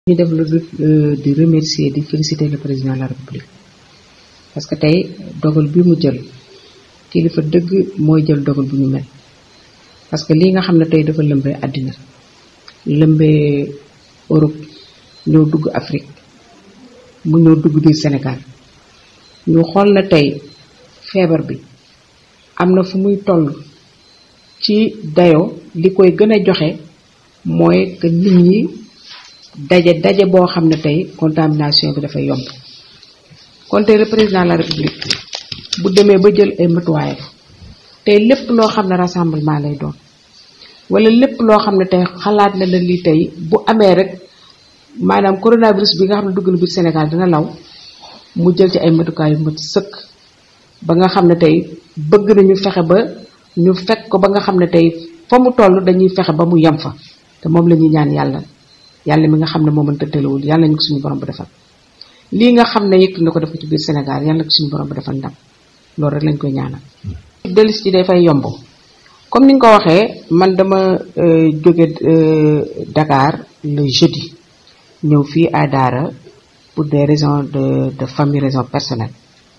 ñu def lu dul di remercier di féliciter le président de la république parce que tey dogal bi mu jël kilifa dëgg mooy jël dogal bu ñu mel parce que lii nga xam ne tey dafa lëmbee àddina lëmbee Europe ñëw dugg Afrique mu ñëw dugg biir Sénégal ñu xool na tey feebar bi am na fu muy toll ci dayoo li koy gën a joxe mooy que nit ñi daje daje boo xam ne tey contamination bi dafay yomb kon tey le président de la république bu demee ba jël ay matuwaayam tey lépp loo xam ne rassemblement lay doon wala lépp loo xam ne tey xalaat na la lii tey bu amee rek maanaam coronavirus bi nga xam ne dugg na biir Sénégal dina law mu jël ci ay matukaay yu mat sëkk ba nga xam ne tey bëgg nañu fexe ba ñu fekk ko ba nga xam ne tey fa mu toll dañuy fexe ba mu yem fa te moom la ñuy ñaan yàlla yàlla mi nga xam ne moo mënta tëlawul yàlla nañu ko suñu borom bu defal lii nga xam ne yëkk na ko def ko ci biir Sénégal yàlla na ko suñu borom bu defal ndam loolu rek lañ koy ñaanal. dellu si dafay yomb comme ni nga ko waxee man dama jóge Dakar le jeudi ñëw fii à Daara pour des raisons de de famille raison personnelle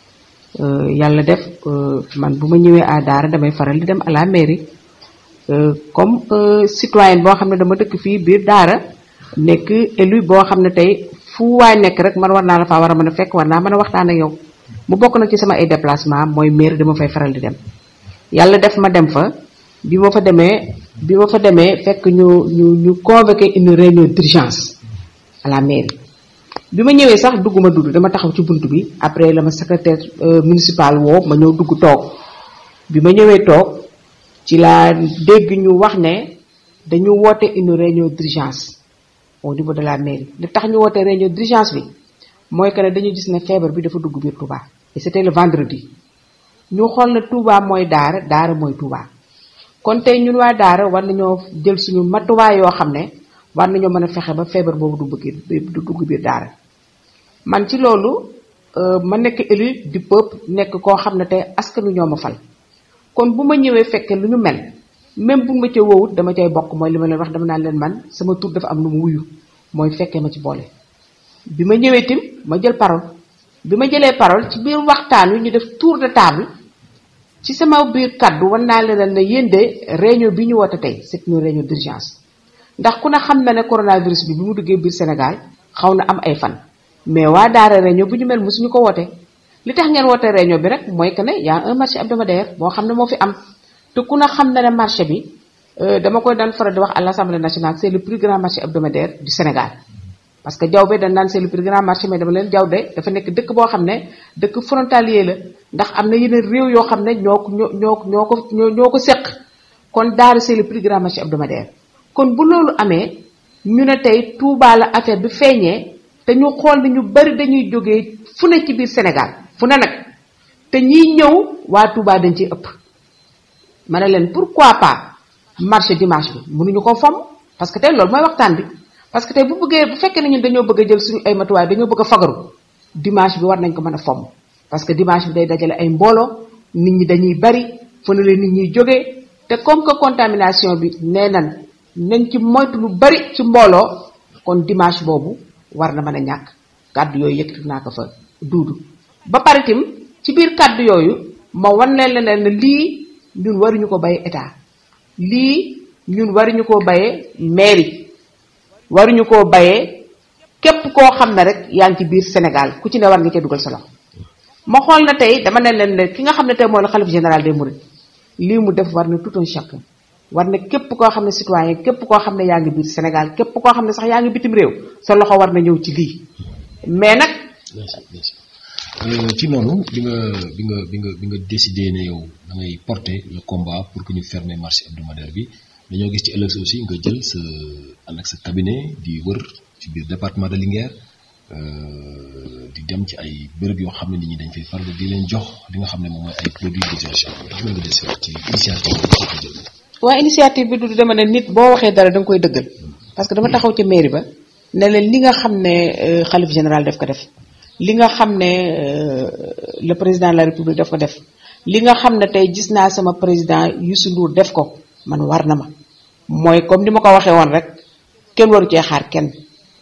yàlla def man bu ma ñëwee à Daara damay faral di dem à la mairie comme citoyenne boo xam ne dama dëkk fii biir Daara nekk élu boo xam ne tey fu waay nekk rek man war naa la faa war a mën a fekk war naa mën a waxtaan ak yow mu bokk nag ci sama ay déplacement mooy mairie dama fay faral di dem yàlla def ma dem fa bi ma fa demee bi ma fa demee fekk ñu ñu ñu convoqué une réunion d'urgence à la mairie bi ma ñëwee sax dugguma dudd dama taxaw ci bunt bi après la ma secrétaire municipal woo ma ñëw dugg toog bi ma ñëwee toog ci laa dégg ñu wax ne dañu woote une réunion d'urgence au niveau de la mairie li tax ñu woote réunion d'urgence bi mooy que ne dañu gis ne feebar bi dafa dugg biir Touba et c'était le vendredi ñu xool ne Touba mooy daara daara mooy Touba kon tey ñun waa daara war nañoo jël suñu matuwaay yoo xam ne war nañoo mën a fexe ba feebar boobu du bëgg du dugg biir daara man ci loolu ma nekk élu du peuple nekk koo xam ne tey askanu ñoo ma fal kon bu ma ñëwee fekkee lu ñu mel même bu ma ca woowut dama cay bokk mooy li ma leen wax dama naan leen man sama tur dafa am lu mu wuyu mooy fekkee ma ci boole. bi ma ñëwee tim ma jël parole bi ma jëlee parole ci biir waxtaan wi ñu def tour de table ci sama biir kaddu wan naa leen ne yéen de réunion bi ñu woote tey c'est une réunion d'urgence ndax ku ne xam na ne coronavirus bi bi mu duggee biir Sénégal xaw na am ay fan mais waa daara réunion bu ñu mel mosuñu ko woote li tax ngeen woote réunion bi rek mooy que ne y a un marché hebdomadaire boo xam ne moo fi am te ku ne xam na ne marché bi dama koy daan faral di wax à l'Assemblée nationale c'est le plus grand marché hebdomadaire du Sénégal parce que jaww be dañ naan c'est le plus grand marché mais dama leen jaww de dafa nekk dëkk boo xam ne dëkk frontalier la ndax am na yeneen réew yoo xam ne ñoo ko ñoo ñoo ñoo ko ñoo ko seq kon Daara c'est le plus grand marché hebdomadaire kon bu loolu amee ñu ne tey Touba la affaire bi feeñee te ñu xool ne ñu bari dañuy jógee fu ne ci biir Sénégal fu ne nag te ñiy ñëw waa Touba dañ ciy ëpp ma ne leen pourquoi pas marché dimanche bi mënuñu ko fomm parce que tey loolu mooy waxtaan bi parce que tey bu bëggee bu fekkee ne ñun dañoo bëgg a jël suñu ay matuwaay dañoo bëgg a fagaru dimanche bi war nañ ko mën a fomm parce que dimanche bi day dajale ay mbooloo nit ñi dañuy bari fu ne la nit ñuy jógee te comme que contamination bi nee nan nañ ci moytu lu bari ci mbooloo kon dimanche boobu war na mën a ñàkk kàddu yooyu yëkkati naa ko fa duudu ba pare tim ci biir kàddu yooyu ma wan leen leneen ne lii ñun waruñu ko baye état lii ñun waruñu ko baye mairie waruñu koo bayee képp koo xam ne rek yaa ngi ci biir Sénégal ku ci ne war nga cee dugal sa loxo ma xool na tey dama ne leen ne ki nga xam ne tey mooy le xalif général des mourides lii mu def war na tout un chacun war na képp koo xam ne citoyen képp koo xam ne yaa ngi biir Sénégal képp koo xam ne sax yaa ngi bitim réew sa loxo war na ñëw ci lii mais nag. ci noonu bi nga bi nga bi nga bi nga décidé ne yow da ngay porter le combat pour que ñu fermer marché hebdomadaire bi. dañoo gis ci ëllëg aussi nga jël sa ànd ak sa cabinet di wër ci biir département de Linguère di dem ci ay béréb yoo xam ne nit ñi dañ fay faral di leen jox li nga xam ne moom mooy ay produits de gestion ndax mën nga des ci initiative bi nga jël. waa initiative bi du dama ne nit boo waxee dara da nga koy dëggal parce que dama taxaw ca mairie ba ne leen li nga xam ne xalif général daf ko def li nga xam ne le président de la république daf ko def li nga xam ne tey gis naa sama président Youssou Ndour def ko man war na ma mooy comme ni ma ko waxee woon rek kenn waru cee xaar kenn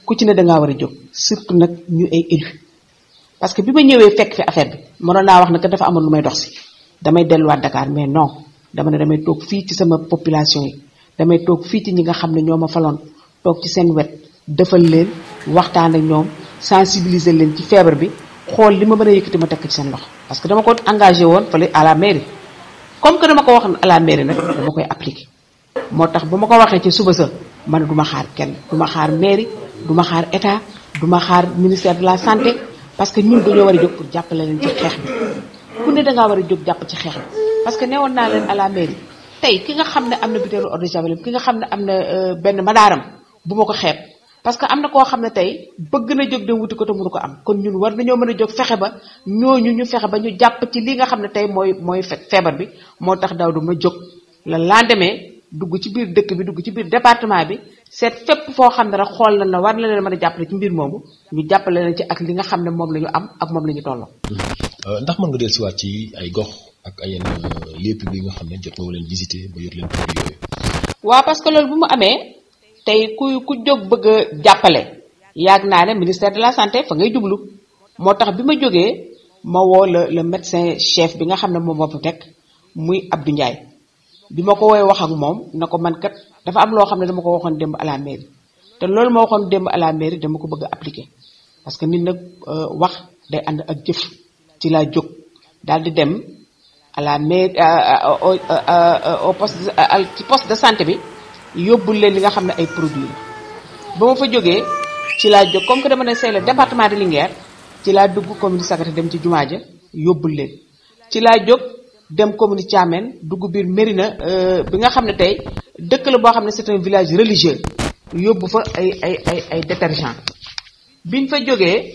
ku ci ne da ngaa war a jóg surtout nag ñu ay élu parce que bi ma ñëwee fekk fi affaire bi mënoon naa wax ne que dafa amoon lu may dox si damay delluwaat Dakar mais non dama ne damay toog fii ci sama population yi damay toog fii ci ñi nga xam ne ñoo ma faloon toog ci seen wet defal leen waxtaan ak ñoom sensibiliser leen ci feebar bi xool li ma mën a yëkkati ma tekk ci seen loxo parce que dama ko engagé woon fële à la mairie comme que dama ko wax à la mairie nag dama koy appliquer moo tax bu ma ko waxee ci suba sa man du ma xaar kenn du ma xaar mairie du ma xaar état du ma xaar ministère de la santé parce que ñun dañoo war a jóg pour jàppale leen ci xeex bi ku ne dangaa war a jóg jàpp ci xeex bi parce que newoon naa leen à la mairie tey ki nga xam ne am na butéelu eau de javel ki nga xam ne am na benn madaaram bu ma ko xeeb parce que am na koo xam ne tey bëgg na jóg dem wuti ko te mënu ko am kon ñun war nañoo mën a jóg fexe ba ñooñu ñu fexe ba ñu jàpp ci li nga xam ne tey mooy mooy feebar bi moo tax daaw du ma jóg la lendemain dugg ci biir dëkk bi dugg ci biir département bi seet fépp foo xam ne rek xool na na war na leen mën a jàppale ci mbir moomu ñu jàppale leen ci ak li nga xam ne moom la ñu am ak moom la ñu tolloo. ndax mën nga dellusiwaat ci ay gox ak ay yenn lieux publics yi nga xam ne jot nga leen visiter ba yor leen produit yooyu. waaw parce que loolu bu mu amee tey ku ku jóg bëgg a jàppale yàgg naa ne ministère de la santé fa ngay jublu moo tax bi ma jógee ma woo le le médecin chef bi nga xam ne moom moo fa teg muy Abdou Ndiaye. bi ma ko woowee wax ak moom na ko man kat dafa am loo xam ne dama ko waxoon démb à la mairie te loolu ma waxoon démb à la mairie dama ko bëgg a appliquer parce que nit nag wax day ànd ak jëf ci laa jóg daal di dem à la mairie au au poste ci poste de santé bi yóbbul leen li nga xam ne ay produits la ba ma fa jógee ci laa jóg comme que dama ne c'est le département de Linguère ci laa dugg commune Sagata dem ci jumaa ja yóbbul leen ci laa jóg dem commune Thiamène dugg biir Mérina bi nga xam ne tey dëkk la boo xam ne c'est un village religieux yóbbu fa ay ay ay ay détergent biñ fa jógee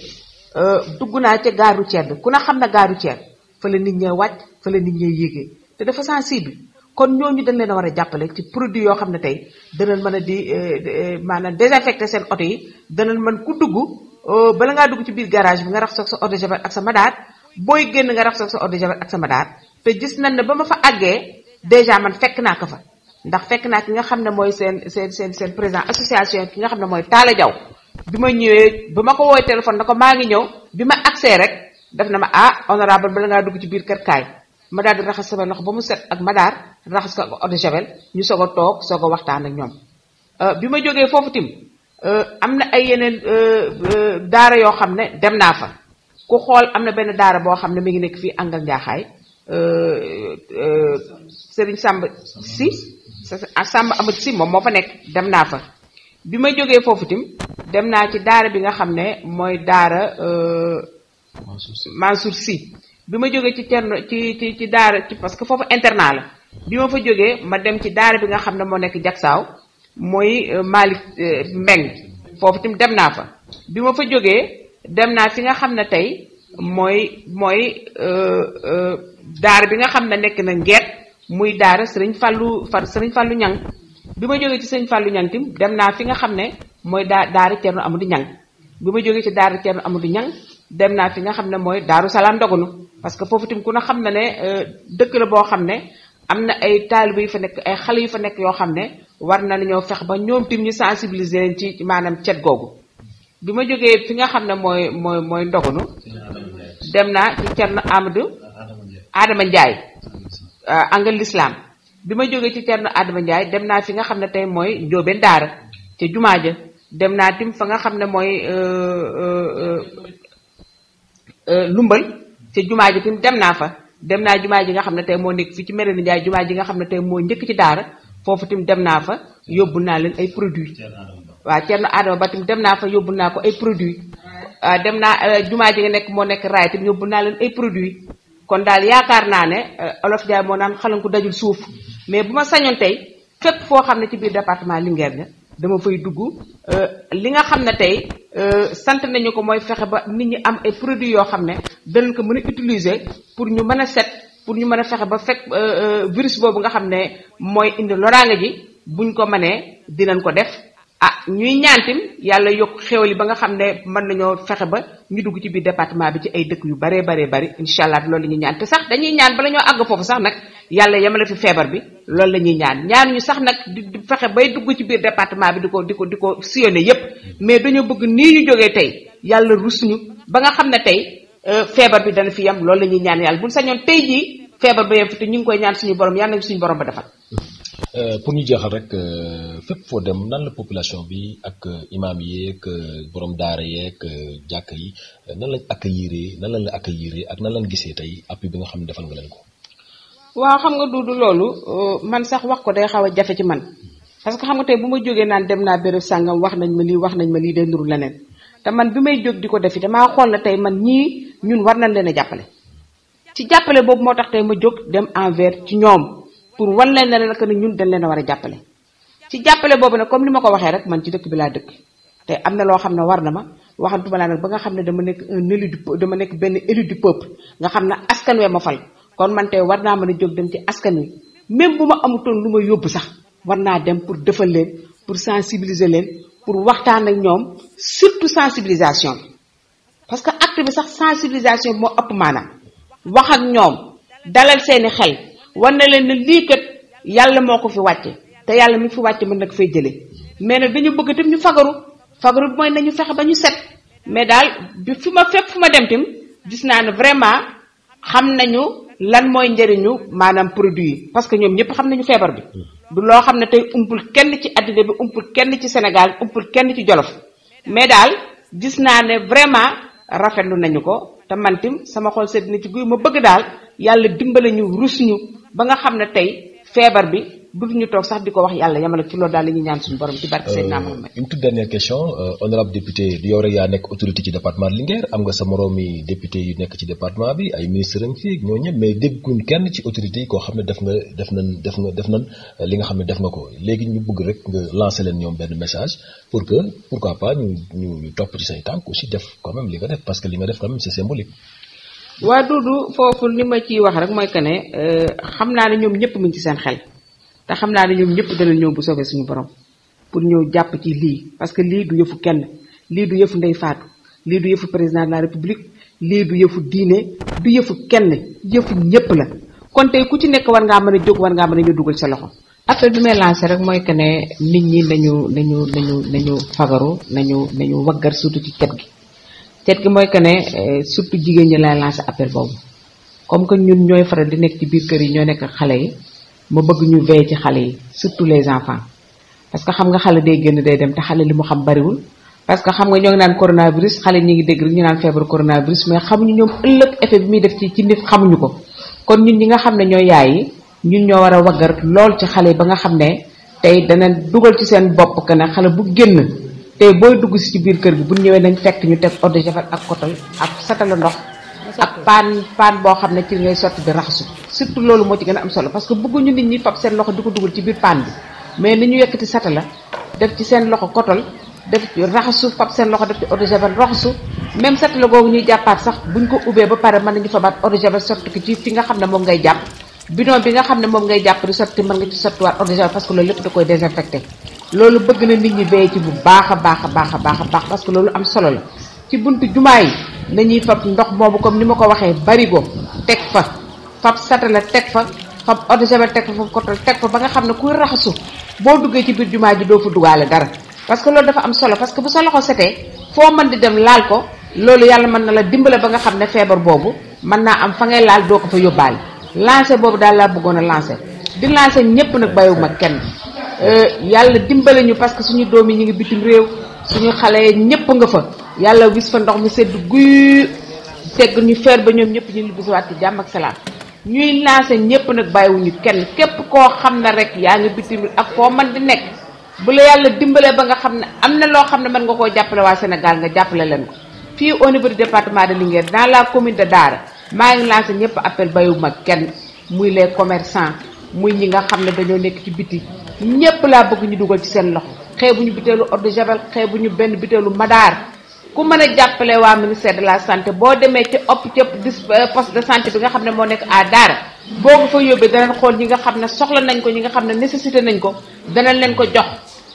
dugg naa ca gare routière bi ku na xam ne gare routière fa la nit ñee wàcc fa la nit ñee yéegee te dafa sensible kon ñooñu dañ leen a war a jàppale ci produit yoo xam ne tey danañ mën a di maanaam désinfecter seen oto yi danañ mën ku dugg bala ngaa dugg ci biir garage bi nga rax soog sa eau de javel ak sa madaar booy génn nga rax soog sa eau de javel ak sa madaar te gis nañ ne ba ma fa àggee déjà man fekk naa ko fa ndax fekk naa ki nga xam ne mooy seen seen seen seen président association ki nga xam ne mooy Talla Diaw bi ma ñëwee ba ma ko woowee téléphone na ko maa ngi ñëw bi ma accès rek def na ma ah honorable bala ngaa dugg ci biir kër kaay ma daal di raxas sama loxo ba mu set ak madaar raxas ko ak eau de javel ñu soog a toog soog a waxtaan ak ñoom bi ma jógee foofu tim am na ay yeneen daara yoo xam ne dem naa fa ku xool am na benn daara boo xam ne mi ngi nekk fii àngal njaaxaay Serigne Samba si Samba Amadou si moom moo fa nekk dem naa fa bi ma jógee foofu tim dem naa ci daara bi nga xam ne mooy daara Mansour si bi ma jógee ci Cerno ci ci ci daara ci parce que foofu internat la bi ma fa jógee ma dem ci daara bi nga xam ne moo nekk Jaksaaw mooy Malick Mbeng foofu tim dem naa fa bi ma fa jógee dem naa fi nga xam ne tey mooy mooy daara bi nga xam ne nekk na ngeet muy daara sëriñ Fallou fa sëriñ Fallou Ñang bi ma jógee ci sëriñ Fallou Ñang tim dem naa fi nga xam ne mooy daa daara Ceerno Amadou Ñang bi ma jógee ci daara Ceerno Amadou Ñang dem naa fi nga xam ne mooy daaru salaam ndogunu parce que foofu tim ku na xam na ne dëkk la boo xam ne am na ay taalibe yu fa nekk ay xale yu fa nekk yoo xam ne war na ñoo fex ba ñoom tim ñu sensibiliser leen ci maanaam cet googu bi ma jógee fi nga xam ne mooy mooy mooy ndogunu dem naa ci Cerno Amadou Adama Ndiaye angal l'islam bi ma jógee ci Cerno Adama Ndiaye dem naa fi nga xam ne tey mooy Njóobeen Daara ca jumaa ja dem naa tim fa nga xam ne mooy lumbal ca jumaa ja tim dem naa fa dem naa jumaa ji nga xam ne tey moo nekk fii ci Mérina Ndiaye jumaa ji nga xam ne tey moo njëkk ci daara foofu tim dem naa fa yóbbu naa leen ay produits waaw Cerno Adama ba tim dem naa fa yóbbu naa ko ay produits dem naa jumaa ji nga nekk moo nekk raay tim yóbbu naa leen ay produits kon daal yaakaar naa ne olof Ndiaye moo naan xalanku dajul suuf mais bu ma sañoon tey fépp foo xam ne ci biir département Linguère nga dama fay dugg li nga xam ne tey sant nañu ko mooy fexe ba nit ñi am ay produits yoo xam ne danañ ko mën a utiliser pour ñu mën a set pour ñu mën a fexe ba fekk virus boobu nga xam ne mooy indi loraange ji buñ ko mënee dinañ ko def ah ñuy ñaantim yàlla yokk xéwal yi ba nga xam ne mën nañoo fexe ba ñu dugg ci biir département bi ci ay dëkk yu baree baree bari incha allah loolu la ñuy ñaan te sax dañuy ñaan bala ñoo àgg foofu sax nag yàlla yemale fi feebar bi loolu la ñuy ñaan ñaanuñu sax nag di fexe bay dugg ci biir département bi di ko di ko di ko sillonné yépp mais dañoo bëgg nii ñu jógee tey yàlla rusuñu ba nga xam ne tey feebar bi dana fi yem loolu la ñuy ñaan yàlla buñ sañoon tey jii feebar ba yem fi te ñu ngi koy ñaan suñu borom yàlla nañu suñu borom ba defal pour ñu jeexal rek fépp foo dem nan la population bi ak imam yeeg borom daara yeeg jàkk yi nan lañ accueillir nan lañ la accueillir ak nan lañ gisee tey appui bi nga xam ne defal nga leen ko. waaw xam nga duudu loolu man sax wax ko day xaw a jafe ci man parce que xam nga tey bu ma jógee naan dem naa béréb sàngam wax nañ ma lii wax nañ ma lii day nuru leneen te man bi may jóg di ko defi damaa xool na tey man ñii ñun war nañ leen a jàppale. ci jàppale boobu moo tax tey ma jóg dem envers ci ñoom. pour wan leen ne nag ne ñun dañ leen a war a jàppale ci jàppale boobu nag comme ni ma ko waxee rek man ci dëkk bi laa dëkk te am na loo xam ne war na ma waxantuma laa nag ba nga xam ne dama nekk un élu du dama nekk benn élu du peuple nga xam ne askan wee ma fal kon man tey war naa mën a jóg dem ci askan wi même bu ma amutoon lu ma yóbbu sax war naa dem pour defal leen pour sensibiliser leen pour waxtaan ak ñoom surtout sensibilisation bi parce que acte bi sax sensibilisation bi moo ëpp maanaam wax ak ñoom dalal seeni xel war na leen ne lii kat yàlla moo ko fi wàcce te yàlla mi fi wàcce mën nag fay jëlee mais nag dañu bëgg tam ñu fagaru fagaru bi mooy nañu fexe ba ñu set mais daal bi fi ma fépp fu ma dem tim gis naa ne vraiment xam nañu lan mooy njëriñu maanaam produit yi parce que ñoom ñëpp xam nañu feebar bi du loo xam ne tey umpul kenn ci àddina bi umpul kenn ci Sénégal umpul kenn ci Jolof mais daal gis naa ne vraiment rafetlu nañu ko te man tim sama xol sedd na ci guy ma bëgg daal yàlla dimbale ñu rus ñu ba nga xam ne tey feebar bi du ñu toog sax di ko wax yàlla yamale ci loolu daal la ñuy ñaan suñu borom ci barke Seydina Mohamed une toute dernière question honorable député du yow rek yaa nekk autorité ci département de Linguère am nga sa moroomi député yu nekk ci département bi ay ministre ngi fi ñoo ñëpp mais dégguñ kenn ci autorité yi koo xam ne def nga def nañ def nga def nañ li nga xam ne def nga ko léegi ñu bëgg rek nga lancer leen ñoom benn message pour que pourquoi pas ñu ñu ñu topp ci say tànk aussi def quand même li nga def parce que li nga def quand même c'est symbolique waa Dudu foofu li ma ciy wax rek mooy que ne xam naa ne ñoom ñëpp mu ngi ci seen xel te xam naa ne ñoom ñëpp dana ñëw bu soobee suñu borom pour ñëw jàpp ci lii parce que lii du yëfu kenn lii du yëfu ndey faatu lii du yëfu président de la république lii du yëfu diine du yëfu kenn yëfu ñëpp la kon tey ku ci nekk war ngaa mën a jóg war ngaa mën a ñëw dugal sa loxo. appel bi may lancé rek mooy que ne nit ñi nañu nañu nañu nañu fagaru nañu nañu waggar surtout ci cet gi. cet gi mooy que ne surtout jigéen ñi lay lancé appel boobu comme que ñun ñooy faral di nekk ci biir kër yi ñoo nekk xale yi ma bëgg ñu veiller ci xale yi surtout les enfants parce que xam nga xale day génn day dem te xale li mu xam bariwul parce que xam nga ñoo ngi naan coronavirus xale ñi ngi dégg rek ñu naan feebar coronavirus mais xamuñu ñoom ëllëg effet bi muy def ci ci nit xamuñu ko kon ñun ñi nga xam ne ñoo yaay yi ñun ñoo war a waggar lool ci xale yi ba nga xam ne tey dana dugal ci seen bopp que ne xale bu génn tey booy dugg si ci biir kër gi bu ñëwee nañ fekk ñu teg eau de javel ak kotol ak satala ndox ak paan paan boo xam ne ci ngay sotti di raxasu surtout loolu moo ci gën a am solo parce que bëgguñu nit ñi fab seen loxo di ko dugal ci biir paan bi mais ni ñu yekkati satala def ci seen loxo kotol def ci raxasu fab seen loxo def ci eau de javel raxasu même satala googu ñuy jàppaat sax buñ ko ubbee ba pare mën nañu fabaat eau de javel sotti ko ci fi nga xam ne moom ngay jàpp bidon bi nga xam ne moom ngay jàpp di sotti mën nga ci sottiwaat eau de javel parce que loolu lépp da koy désinfecté loolu bëgg na nit ñi béye ci bu baax a baax a baax a baax a baax parce que loolu am solo la ci buntu jumaa yi nañuy fab ndox moomu comme ni ma ko waxee barigo teg fa fab satala teg fa fab eau de javel teg fa fab kotol teg fa ba nga xam ne kuy raxasu boo duggee ci biir jumaa ji doo fa dugaale dara parce que loolu dafa am solo parce que bu sa loxo setee foo mën di dem laal ko loolu yàlla mën na la dimbale ba nga xam ne feebar boobu mën naa am fa ngay laal doo ko fa yóbbaale lancé boobu daal laa bëggoon a lancé di lancé ñëpp nag bàyyiwuma kenn yàlla dimbale ñu parce que suñu doom yi ñu ngi bitim réew suñu xale ñëpp nga fa yàlla wis fa ndox mi sedd guy tegg ñu feer ba ñoom ñëpp ñu bisiwaat ci jàmm ak salaam ñuy lancé ñëpp nag bàyyiwuñu kenn képp koo xam ne rek yaa ngi bitim ak foo mën di nekk bu la yàlla dimbalee ba nga xam ne am na loo xam ne mën nga koo jàppale waa Sénégal nga jàppale leen ko fii au niveau du département de Linguère dans la commune de Daara maa ngi lancé ñëpp appel bàyyiwuma kenn muy les commerçants muy ñi nga xam ne dañoo nekk ci biti ñëpp laa bëgg ñu dugal ci seen loxo xeebuñu biteelu eau de javel xeebuñu benn biteelu madaar ku mën a jàppale waa ministère de la santé boo demee ci op cëpp dis poste de santé bi nga xam ne moo nekk à Daara boo ko fa yóbbee danañ xool ñi nga xam ne soxla nañ ko ñi nga xam ne nécessité nañ ko danañ leen ko jox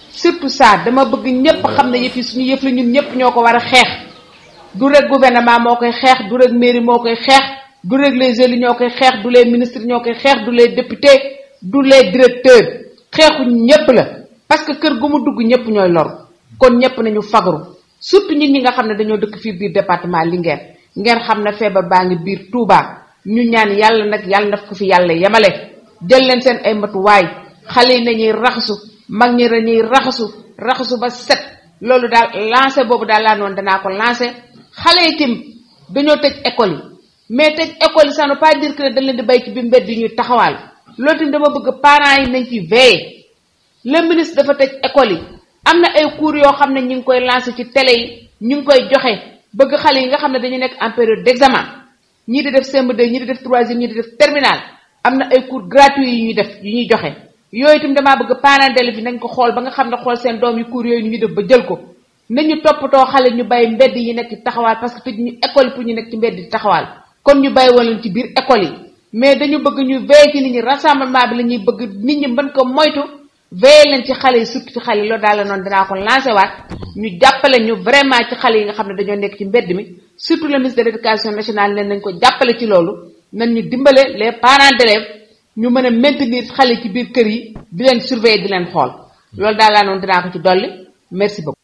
surtout ça dama bëgg ñëpp xam ne yëf yi suñu yëf la ñun ñëpp ñoo ko war a xeex du rek gouvernement moo koy xeex du rek mairie moo koy xeex du rek les élus ñoo koy xeex du les ministres ñoo koy xeex du les députés du les directeurs xeexu ñëpp la parce que kër gu mu dugg ñëpp ñooy lor kon ñëpp nañu fagaru surtout ñun ñi nga xam ne dañoo dëkk fii biir département Linguère ngeen xam ne feebar baa ngi biir Touba ñu ñaan yàlla nag yàlla na ko fi yàlla yemale jël leen seen ay matuwaay xale yi nañuy raxasu mag ñi dañuy raxasu raxasu ba set loolu daal lancé boobu daal laa noonu danaa ko lancé xale yi tim dañoo tëj école yi mais tëj école yi ça ne veut pas dire que dañ leen di bay ci bi mbedd yi ñuy taxawaal loolu tim dama bëgg parents yi nañ ci veiller le ministre dafa tëj école yi am na ay cours yoo xam ne ñu ngi koy lancé ci télé yi ñu ngi koy joxe bëgg xale yi nga xam ne dañu nekk en période d'examen ñii di def CM2 ñii di def troisième ñii di def terminal am na ay cours gratuits yi ñuy def yu ñuy joxe yooyu itam damaa bëgg parents d'élèves yi nañ ko xool ba nga xam ne xool seen doom yi cours yooyu ñu def ba jël ko nañu toppatoo xale ñu bàyyi mbedd yi nekk ci taxawaal parce que tëj ñu école yi pour ñu nekk ci mbedd di taxawaal kon ñu bàyyi woon leen ci biir école yi mais dañu bëgg ñu veiller ci nit ñi rassemblement bi la ñuy bëgg nit ñi mën ko moytu veiller leen ci xale yi surtout ci xale yi loolu daal la noonu dinaa ko lancé waat ñu jàppale ñu vraiment ci xale yi nga xam ne dañoo nekk ci mbedd mi surtout le ministre de l'éducation nationale ne nañ ko jàppale ci loolu nañ ñu dimbale les parents d'élèves ñu mën a maintenir xale ci biir kër yi di leen surveiller di leen xool loolu daal laa noonu dinaa ko ci dolli merci beaucoup